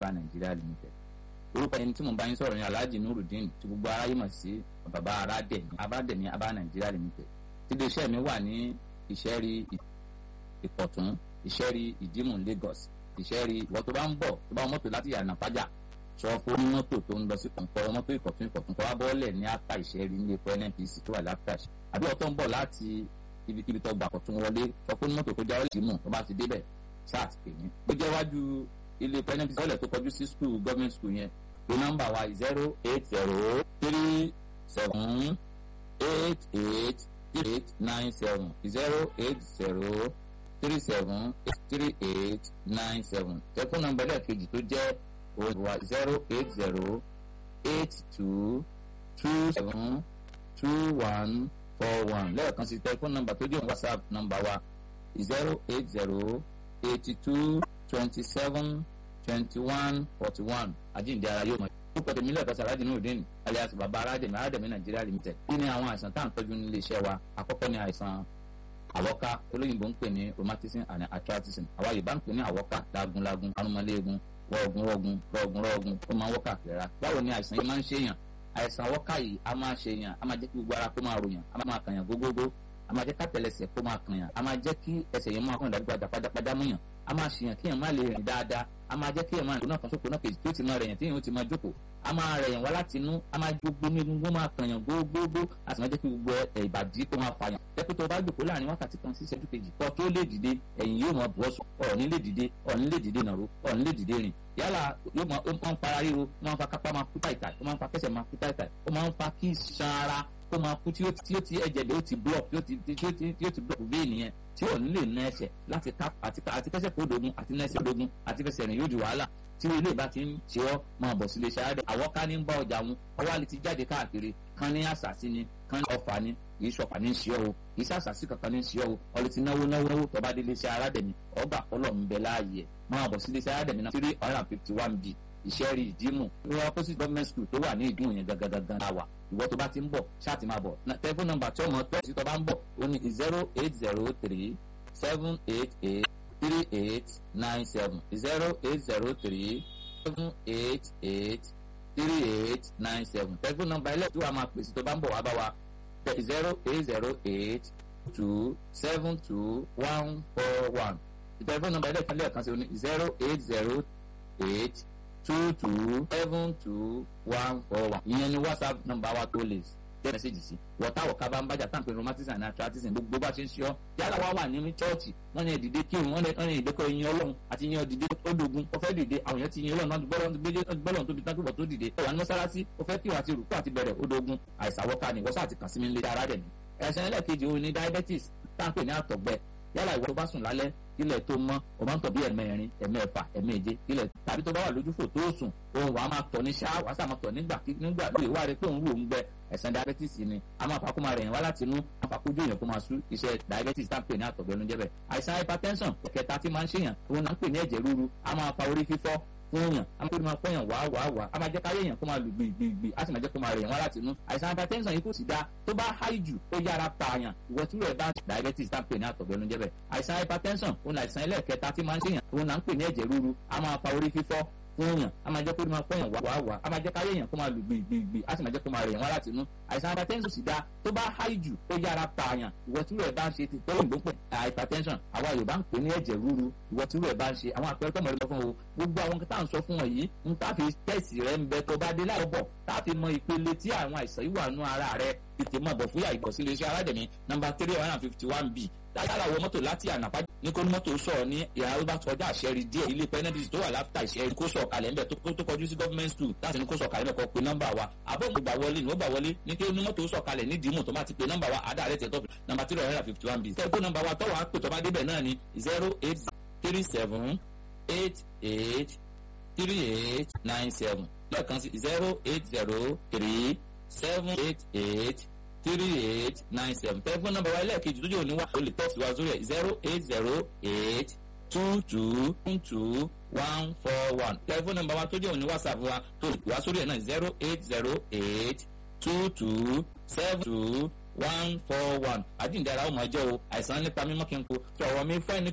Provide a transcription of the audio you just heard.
bá nàìjíríà limited orúkọ ẹni tí mo bá yín sọ̀rọ̀ ní alhaji nurudeen tí gbogbo aráyé mọ̀ sí bàbá aládẹ̀mí abádẹ̀mí abá nàìjíríà limited tí iléeṣẹ́ mi wà ní ìṣẹ́rí ìkọ̀tún ìṣẹ́rí ìdímù lagos ìṣẹ́rí ìwọ tó bá ń bọ̀ tó bá mọ́tò láti yànnà pàjá sọ fún mọ́tò tó ń lọ sí kọ̀ǹkọ́ mọ́tò ìkọ̀tún ìkọ̀tún kọ́ wá bọ́ọ̀lẹ̀ ní apá ìṣẹ́rí ní epo nnpc tó wà láfíà àbí ọ̀tọ̀ ń bọ̀ láti ibikíbi tó gbà kọ̀tún wọlé sọ fún mọ́tò tó jáwé ìdímù tó bá ti débẹ̀ sáà ti pè mí. ó jẹ́ wájú ilé epo nnpc ọ̀lẹ̀ tó kọjú sí school government school yẹn pé nọ́mbà wa zero eight zero three seven eight eight eight nine seven zero eight zero three seven eight three eight nine seven tẹlifóònù nọ́mbà ẹlẹ́ẹ̀kejì tó jẹ́ òwò zero eight zero eight two two seven two one four one lẹ́ẹ̀kan sí tẹlifóònù nọ́mbà tó jẹ́ whatsapp nọ́mbà wa zero eight zero eighty two twenty seven twenty one forty one àjíǹde ara yóò mọ púpọ̀ tèmi lẹ́ẹ̀kan sí aláàjì nùdín alias baba aládẹ̀mí aládẹ̀mí nàìjíríà limited kí ni àwọn àìsàn tá à ń tọ́jú nílé iṣẹ́ wa àkọ́kọ́ ni àìsàn àwọ́ká olóyìnbó ń pè ní rheumatism and arthritism àwa yorùbá ń pè ní àwọ́ká lagunlagun arúmọléegun rọ̀ọ̀gùn rọ̀ọ̀gùn rọ̀ọ̀gùn rọ̀ọ̀gùn ó máa ń wọ́kà kìlera báwo ni àìsàn yìí máa ń ṣèyàn àìsàn àwọ́ká yìí a máa ṣèyàn a máa jẹ́ kí gbogbo ara kó máa ròyàn a máa kàyàn gógógó a máa jẹ́ kátẹlẹsẹ̀ kó máa kàyàn a máa jẹ́ kí ẹsẹ̀ yẹn máa kàn dàgbà padàpadà múyàn a máa ṣèyàn kíyàn má lè rìn dáadáa a máa jẹ́ kíyàn máa rìn lónà kan sóko náà kejì tí ó ti máa rẹ̀yàn tíyàn ó ti máa jókòó a máa rẹ̀yàn wá láti inú a máa gbogbo ní egungun máa kànyàn gbogbogbò a sì máa jẹ́ kí gbogbo ìbàdí kó máa fàyàn jẹ́pẹ́ tó bá jókòó láàrin wákàtí kan sí ìṣẹ́jú kejì kọ́ tó lè dìde ẹ̀yìn yóò máa bọ́ sùn ọ̀ọ́ni lè dìde ọ̀ọ́ni lè dìde nàró ọ̀ọ́ni lè dìde rìn yálà yóò máa ń para ríro ó máa ń fa kápá máa kú táìtáì ó máa ń fa kẹsẹ̀ máa kú táìtáì ó máa ń fa kí iṣan ara kó máa kú tí ó ti ẹ̀jẹ̀ bẹ́ẹ̀ ó ti block tí ó ti tí ó ti tí ó ti block vein yẹn tí ò ní lè ná ẹsẹ̀ láti ká àti àti kẹsẹ̀ kó dogun àti ná ẹsẹ̀ dogun àti fẹsẹ̀ rìn yóò di wàhálà tí ilé ìbá ti ń ṣe ọ́ máa bọ̀ sílé ṣáádẹ́ àwọn ká ní ń bá ọjà wọn ọwọ́ àlè ti jáde káàkiri kan ní àṣàsí ni kan ní ọfà ni kì í ṣọ̀pá ní í ṣe ọ́ o kì í ṣàṣàsí kankan ní í ṣe ọ́ o ọlẹ́ ti náwó náwó náwó tọ́ba délé ṣe aládẹ̀mí ọgbà ọlọ́ ń bẹ láàyè máa bọ̀ sílé ṣe aládẹ̀mí náà three hundred and fifty one b ìṣẹ́rí ìdímù ìwọ opposite government school tó wà ní ìdímù yẹn gangan la wà ìwọ tó bá ti ń bọ̀ ṣáàtì máa bọ̀ tẹlifóònù nọ́mbà tí ọmọ tó ti tó bá ń bọ̀ ó ní zero eight zero three seven eight eight three eight nine seven zero eight zero three seven eight eight three eight nine seven tẹlifóònù nọ́mbà ilé tí wàá máa pèsè tó bá ń bọ̀ wá bá wa zero eight zero eight two seven two one four one tẹlifóònù nọ́mbà ilé ìfúnlẹ̀ kan sí ní zero eight zero eight two two seven two one four one ìyẹn ni whatsapp nọ́mbà wa tó lè jẹ́ mẹ́sẹ̀gì sí wọ́tá wọ̀ká bá ń bájà táǹpẹ̀ rheumatism and arthritis gbogbo bá ṣe ń ṣe ọ́ yálà wá wà nínú chọ́ọ̀chì wọ́n ní ìdìde kírun wọ́n ní ìdẹ́kọ̀ ìyìn ọlọ́run àti ìyìn ọ̀dìde ó dogun ó fẹ́ dìde àwọn èèyàn ti yin ọlọ́run náà gbọ́lọ́run tóbi tán kíbọ̀ tó dìde ó wà ní mọ́sálásí ó fẹ́ kírun àti rùkú àti bẹ̀rẹ̀ ó dogun àìsàwọ́ká ni wọ́n sá àti kàn sí mi lé ara rẹ̀ ni ẹ̀sẹ̀ ẹlẹ́ẹ̀kejì òun ni diabetes táǹpẹ̀ ní àtọ̀gbẹ yálà ìwọ tó bá sùn lálẹ́ kílẹ̀ tó mọ́ o máa ń tọ̀ bí ẹ̀mẹrin ẹ̀mẹ́fà ẹ̀mẹ́je kílẹ̀ tàbí tó bá wà lójúfò tó sùn òun wàá máa tọ̀ ní ṣáà wàá sàmọ̀ tọ̀ nígbà nígbà lóye wá rí pé òun rò ń gbẹ ẹ̀sán diabetes ni a máa fakó máa rẹ̀ yẹn wá láti inú a fakó jó èèyàn kó máa sú iṣẹ́ diabetes tá à ń pè ní àtọ̀gbẹ́nu jẹ́bẹ̀ àìsàn hypertension kẹta tí máa ń ṣèyàn òun náà ń pè ní ẹ̀jẹ̀ ríru a máa fa orí fífọ́ fún yàn a máa kó máa fọyàn wá wá wá a máa jẹ́ káyé yàn kó máa lù gbìgbìgbì a sì máa jẹ́ kó máa rẹ̀ yàn wá láti inú àìsàn hypertension yìí kò sì dáa tó bá háì jù ó yára pààyàn ìwọ tí rẹ̀ bá diabetes tá à ń pè ní àtọ̀gbẹ́nu jẹ́bẹ̀ àìsàn hypertension òun àìsàn ẹlẹ́ẹ̀kẹta tí máa ń ṣèyàn òun náà ń pè ní ẹ̀jẹ̀ ríru a máa fa orí fífọ́ fún yàn a máa jẹ́ kó máa fọyàn wá wá a máa jẹ́ káyé yàn kó máa lù gbìgbìgbì a sì máa jẹ́ kó máa rẹ̀ yàn wá láti inú àìsàn hypertension sì dáa tó bá háì jù ó yára pààyàn ìwọ tí rẹ̀ bá ń ṣe ti tó òyìnbó pẹ̀ hypertension àwa Yorùbá ń pè ní ẹ̀jẹ̀ ríru ìwọ tí rẹ̀ bá ń ṣe àwọn àpẹẹrẹ tó mọ̀ lọ́fún o gbogbo àwọn tá à ń sọ fún wọn yìí ń tá fi tẹ̀sì rẹ̀ ń bẹ tó bá dé láì bọ̀ tá fi mọ ìpele tí àwọn àìsàn yìí wà nú ara rẹ̀ tètè mọ̀ bọ̀ fúyà ìkọ̀sílẹ̀ iṣẹ́ aládẹ̀mí nọ́mbà three hundred and fifty one b dáadáa wọ mọ́tò láti ànàpá ní kó ní mọ́tò sọ̀rọ̀ ní ìhà ló bá kọjá àṣẹrí díẹ̀ ilé pẹ́nẹ́dìsì tó wà láfíà ìṣẹ́rí kó sọ̀ kalẹ̀ ńbẹ̀ tó kọjú sí government school láti ní kó sọ̀ kalẹ̀ mẹ́kọ̀ọ́ pé nọ́mbà wa àbọ̀ mo gbà wọlé ní ó gbà wọlé ní kí ní mọ́tò sọ̀ kalẹ̀ ní dìímù tó bá ti pè nọ́mbà wa àdá rẹ̀ tẹ̀tọ́ nọ́mbà three hundred and fifty one b tẹ́gbó nọ́mbà wa tọ́wọ́ á pè tó bá débẹ̀ náà ni zero eight three seven eight eight three eight nine seven lẹ́ẹ̀kan sí zero eight zero three seven eight eight three eight nine seven tẹlifóònù nọ́mbà wa ẹlẹ́ẹ̀kejì tó jẹ́ òní wà ó lè tẹ́sí wa sórí ẹ̀ zero eight zero eight two two two one four one tẹlifóònù nọ́mbà wa tó jẹ́ òní whatsapp wa tó lè wá sórí ẹ̀ náà zero eight zero eight two two seven two one four one àjíǹde ara ó máa jẹ́ o àìsàn nípa mímọ́ kí n kó tí ọ̀rọ̀ mi fẹ́ ní